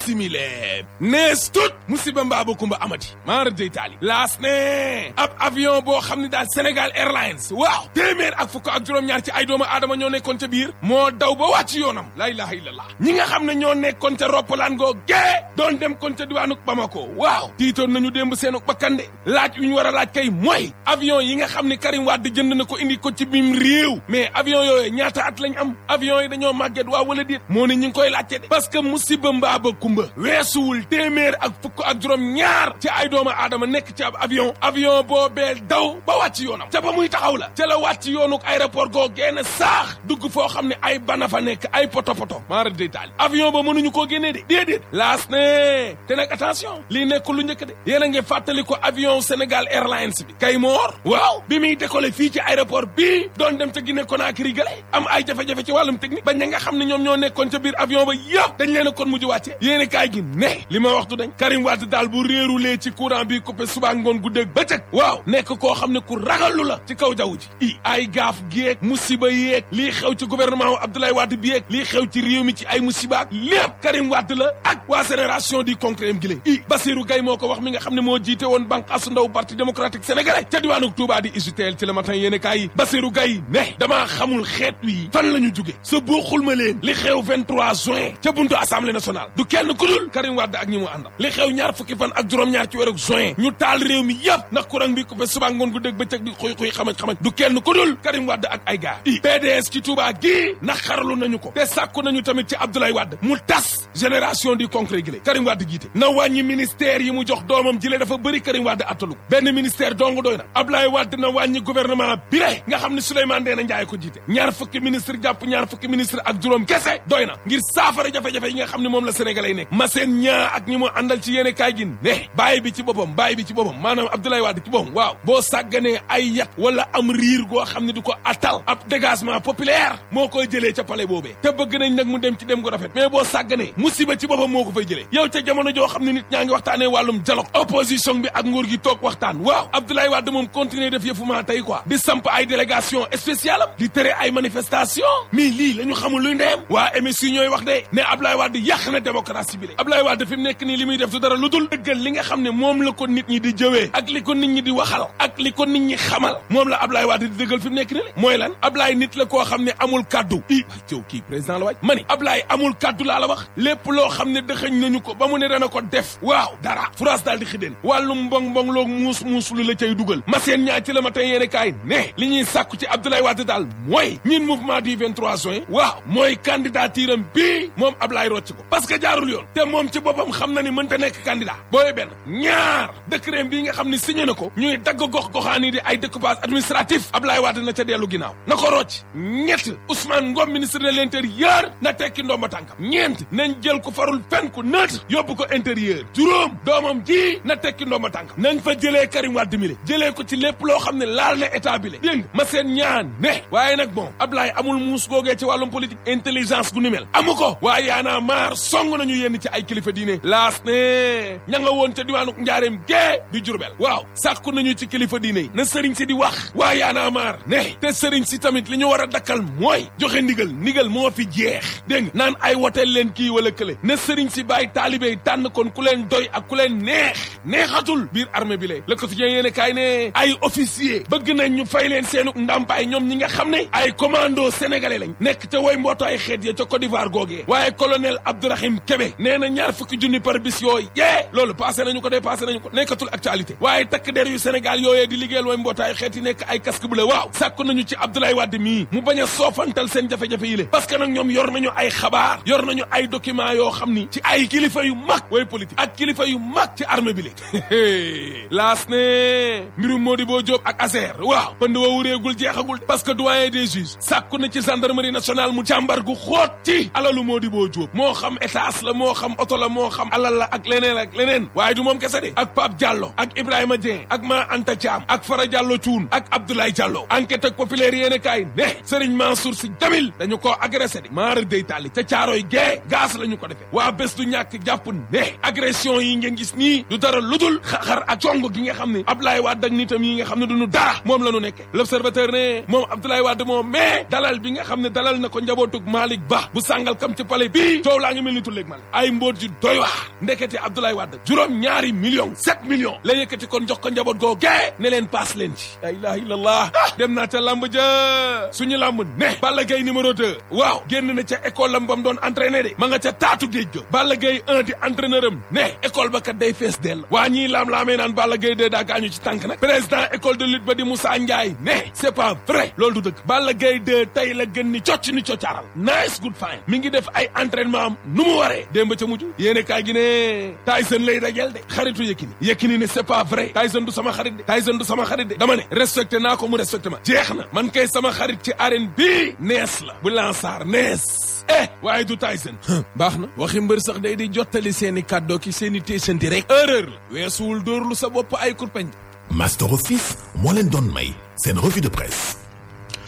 simile nees tut musiba mbaaba kumba amati maara dey taali laas ne ab avion boo xam ne daal Sénégal Airlines waaw téeméer ak fukk ak juróom-ñaar ci ay doomu aadama ñoo nekkoon ca biir moo daw ba wàcc yoonam laa ilaha illallah ñi nga xam ne ñoo nekkoon ca roppalaan goo gee doon dem kon ca diwaanuk Bamako waaw tiitoon nañu démb seenuk bakkande laaj yu ñu war a laaj kay mooy avion yi nga xam ne Karim Wade jënd na ko indi ko ci biim réew mais avion yooyu ñaata at lañ am avion yi dañoo màgget waa wala déet moo ne ñu ngi koy laajte de parce que musiba mbaaba kumba weesuwul téeméer ak fukk ak juróom ñaar ci ay doomu aadama nekk ci ab avion avion boobee daw ba wàcc yoonam ca ba muy taxaw la ca la wàcc yoonuk aéroport goo génn saax dugg foo xam ne ay bana fa nekk ay poto poto maara day taali avion ba mënuñu koo génnee de déedéet laas ne te nag attention lii nekk lu njëkk de yéen a ngi fàttali ko avion Sénégal Airlines bi kay moor waaw bi muy décollé fii ci aéroport bii doon dem ca Guinée Conakry gale am ay jafe-jafe ci wàllum technique ba ña nga xam ne ñoom ñoo nekkoon ca biir avion ba yëpp dañ leen a kon mujj wàcce yéen kaay gi ne li ma waxtu dañ Karim Wade daal bu réerulee ci courant bi coupé suba ngoon guddeeg bëccëg waaw nekk koo xam ne ku ragalu la ci kaw jaww ji i ay gaaf géeg musiba yéeg lii xew ci gouvernement wu Abdoulaye Wade bi yeeg lii xew ci réew mi ci ay musiba ak lépp Karim Wade la ak waa génération du concret am gi lé i Bassirou Gaye moo ko wax mi nga xam ne moo jiite woon bànqaasu ndaw parti démocratique sénégalais ca diwaanu Touba di UJTL ci le matin yéen kaay yi Bassirou Gaye ne damaa xamul xeet wi fan la ñu jóge sa boo xulma leen li xew 23 juin ca buntu assemblée nationale du kenn ku dul Karim Wade ak ñi mu àndal li xew ñaar fukki fan ak juróom-ñaar ci weeru juin ñu taal réew mi yëpp ndax courant bi coupé suba ngoon gu dégg bëccëg bi xuy xuy xamaj xamaj du kenn ku dul Karim Wade ak ay gars i PDS ci Touba gii ndax xaralu nañu ko te sàkku nañu tamit ci Abdoulaye Wade mu tas génération du concret gi lé Karim Wade jiite na wàññi ministère yi mu jox doomam jile dafa bëri Karim Wade attalu ko benn ministère dong doy na Abdoulaye Wade na wàññi gouvernement bi le nga xam ne Souleymane Ndéné Ndiaye ko jiite ñaar fukki ministre jàpp ñaar fukki ministre ak juróom kese doy na ngir saafara jafe-jafe yi nga xam ne moom la sénégalais yi nekk ma seen ñaa ak ñi mu àndal ci yéene kaay gi ne bàyyi bi ci boppam bàyyi bi ci boppam maanaam Abdoulaye Wade ci boppam waaw boo sàgganee ay yat wala am riir goo xam ne du ko attal ab dégagement populaire moo koy jëlee ca palais boobee te bëgg nañ nag mu dem ci dem gu rafet mais boo sàgganee musiba ci boppam moo ko fay jëlee yow ca jamono joo xam ne nit ñaa ngi waxtaanee wàllum dialogue opposition bi ak nguur gi toog waxtaan waaw Abdoulaye Wade moom continuer def yëfu maa tey quoi di samp ay délégation spéciale am di tere ay manifestation mais lii la ñu xamul luy ndeem waa MSU ñooy wax de ne Abdoulaye Wade yàq na démocratie bi le Abdoulaye Wade fi mu nekk nii li muy def du dara lu dul dëggal li nga xam ne moom la ko nit ñi di jëwee ak li ko nit ñi di waxal ak li ko nit ñi xamal moom la Abdoulaye Wade di dëggal fi mu nekk nii le mooy lan Abdoulaye nit la koo xam ne amul kaddu i waay cëw kii président la waaj ma ni Abdoulaye amul kaddu laa la wax lépp loo xam ne dëxëñ nañu ko ba mu ne dana ko def waaw dara France daal di xideen wàllum mbong mbong loog muus muus lu la cay dugal ma seen ñaa ci la ma tey yéene kaay ne li ñuy sàkku ci Abdoulaye Wade daal mooy ñin mouvement du 23 juin waaw mooy candidature am bii moom Abdoulaye rocc ko parce que jaarul yoon te moom ci boppam xam na ni mënta nekk candidat booy benn ñaar décret bii nga xam ne signé na ko ñuy dagg gox goxaan yi di ay découpage administratif Abdoulaye Wade na ca dellu ginnaaw na ko rocc ñett Ousmane Ngom ministre de l'intérieur na tekki ndomba tànkam ñeent nañ jël ko farul fen ku neutre yóbbu ko intérieur juróom doomam ji na tekki ndomba tànkam nañ fa jëlee Karim Wade mi le jëlee ko ci lépp loo xam ne laal na état bi le dégg ma seen ñaan ne waaye nag bon Abdoulaye amul muus googee ci wàllum politique intelligence gu ni mel amu ko waaye yaanaa maar song nañu yenn ci ay kilifa diine laas ne ña nga woon ca diwaanu njaareem gee di jurbel waaw sàkku nañu ci kilifa diine yi na sëriñ si di wax waaye yaanaa maar ne te sëriñ si tamit li ñu war a dakkal mooy joxe ndigal ndigal moo fi jeex dégg nga naan ay woteel leen kii wala kële na sëriñ si bàyyi taalibe yi tànn kon ku leen doy ak ku leen neex neexatul biir armée bi le le quotidien yéene kaay ne ay officier bëgg nañ ñu fay leen seenu ndàmpaay ñoom ñi nga xam ne ay commando sénégalais lañ nekk ca way mbootaay xeet ya ca Côte d'Ivoire googee waaye colonel Abdourahim Kébé nee na ñaar fukki junni par bis yooyu yee loolu passé nañu ko dépassé nañu ko nekkatul actualité waaye takk der yu Sénégal yooyee di liggéeyal way mbootaay xeet yi nekk ay casque bu la waaw sàkku nañu ci Abdoulaye Wade mii mu bañ a soofantal seen jafe-jafe yi le parce que nag ñoom yor nañu ay xabaar yor nañu ay document yoo xam ni ci ay kilifa yu mag way politique ak kilifa yu mag ci armée bi le laas ne mbirum Modibo Diop ak Azer waaw pënd wa wureegul jeexagul parce que doyen des juges sàkku na ci gendarmerie nationale mu càmbar gu xóot ci alalu Modibo Diop moo xam étage la moo xam oto la moo xam alal la ak leneen ak leneen waaye du moom kese de ak Pape Diallo ak Ibrahima Dieng ak Ma Anta Thiam ak Fara Diallo Thioune ak Abdoulaye Diallo enquête ak populaire yéene kaay ne Serigne Mansour Sy Djamil dañu koo agressé de maara day tàlli ca caaroy gee gaz la ñu ko defee waa bés du ñàkk jàpp ne agression yi ngeen gis nii du dara ludul xaxar ak cong gi nga xam ne Abdoulaye Wade ak nitam yi nga xam ne duñu dara moom la ñu nekke l'observateur ne moom Abdoulaye Wade moom mais dalal bi nga xam ne dalal na ko njabootug Malick Ba bu sàngal kam ci palais bii coow laa ngi mel ni tulleeg mal ay mbóot yu doy waar ndekete Abdoulaye Wade juróom ñaari million sept millions la yëkkati kon jox ko njaboot goo gee ne leen paas leen ci la ilaha illallah dem naa ca lamb ja suñu lamb ne Balla Gaye numéro 2 waaw génn na ca école lam bam doon entraîné de ma nga ca taatu géej ga Balla Gaye 1 di entraîneur am ne école ba kat day fees dell waa ñii laam-laamee naan Balla Gaye 2 daa gaañu ci tànk nag président école de lutte ba di Moussa Ndiaye ne c'est pas vrai loolu du dëgg Balla Gaye 2 tey la gën ni cocc ni coccaaral nice good fine mi ngi def ay entraînement am nu mu waree démb ca mujj yéene kaay gi ne Tyson lay dajel de xaritu Yékini Yékini ne c'est pas vrai Tyson du sama xarit de Tyson du sama xarit de dama ne respecté naa ko mu respecté ma jeex na man kay sama xarit ci arène bii nees la bu lansaar nees eh waaye du Tyson baax na waxi mbër sax day di jottali seeni kàddoo ki seeni téesanti rek erreur la weesuwul dóorlu sa bopp ay kurpeñ Master Office moo leen doon may seen revue de presse